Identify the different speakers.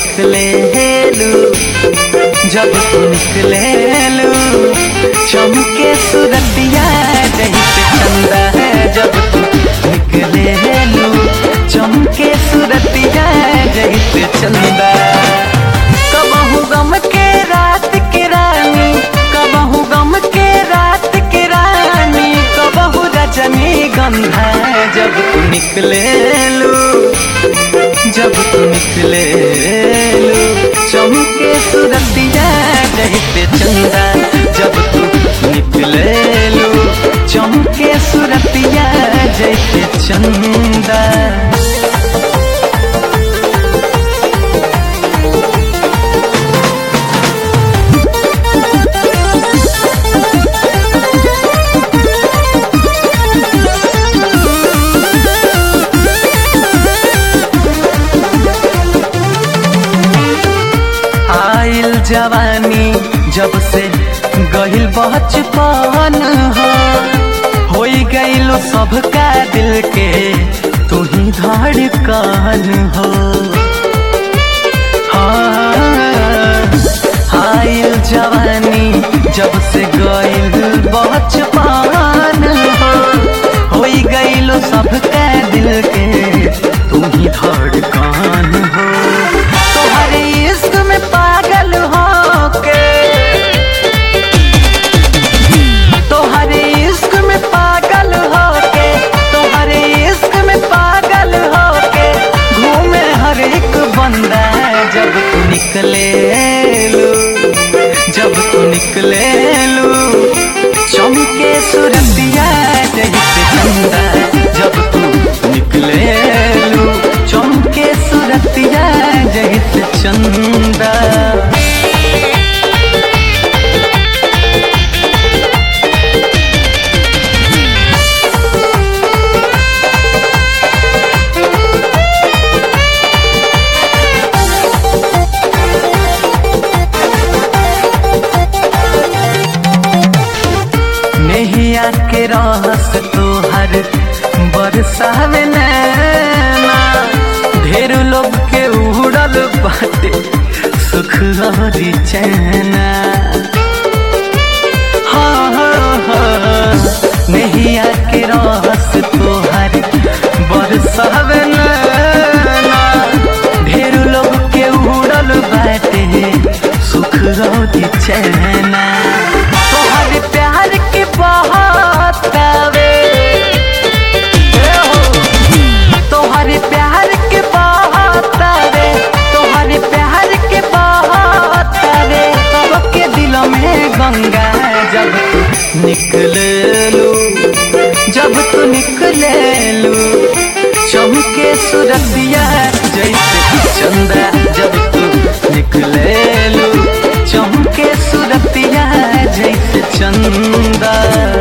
Speaker 1: निकले हेलू जब तू निकले हेलू चमके सूरतिया जैसे चंदा है जब तू निकले हेलू चमके सूरतिया जैसे चंदा कबहू गम के रात के रानी कबहू गम के रात के रानी कबहू रजनी गंधा जब तू निकले लू जब तू निकले लू चमके सूरतिया जैसे चंदा जब तू निकले लू चमके सूरतिया जैसे चंदा आइल जवानी जब से गहिल बचपन हो होई गइलो सबका दिल के तू ही धड़कन हो हाँ, आइल जवानी जब से गइल बचपन हो होई गइलो सबका दिल के तू ही धड़कन हो तोहरे इश्क में पागल हो के तोहरे इश्क में पागल हो के तोहरे इश्क में पागल हो के घूमे हर एक बंदा जब तू निकले लू जब तू निकले लू चमके सूरतिया जैसे चंदा जब तू निकले लू चमके सूरतिया जैसे चंदा नेहिया के रहस तोहर बरसावे नैना ढेर लोग के उड़ल बाटे सुख हरी चैना हाँ हाँ हाँ नेहिया के रहस तोहर बरसावे नैना ढेर लोग के उड़ल बाटे सुख हरी चैना तोहर प्यार के बहातावे तोहर प्यार के बहातावे तोहर प्यार के बहातावे सबके दिल में गंगा जब तू निकले लू जब तू निकले लू चमके सूरतिया जैसे चंदा जब तू निकले लू चमके सूरतिया जैसे चंदा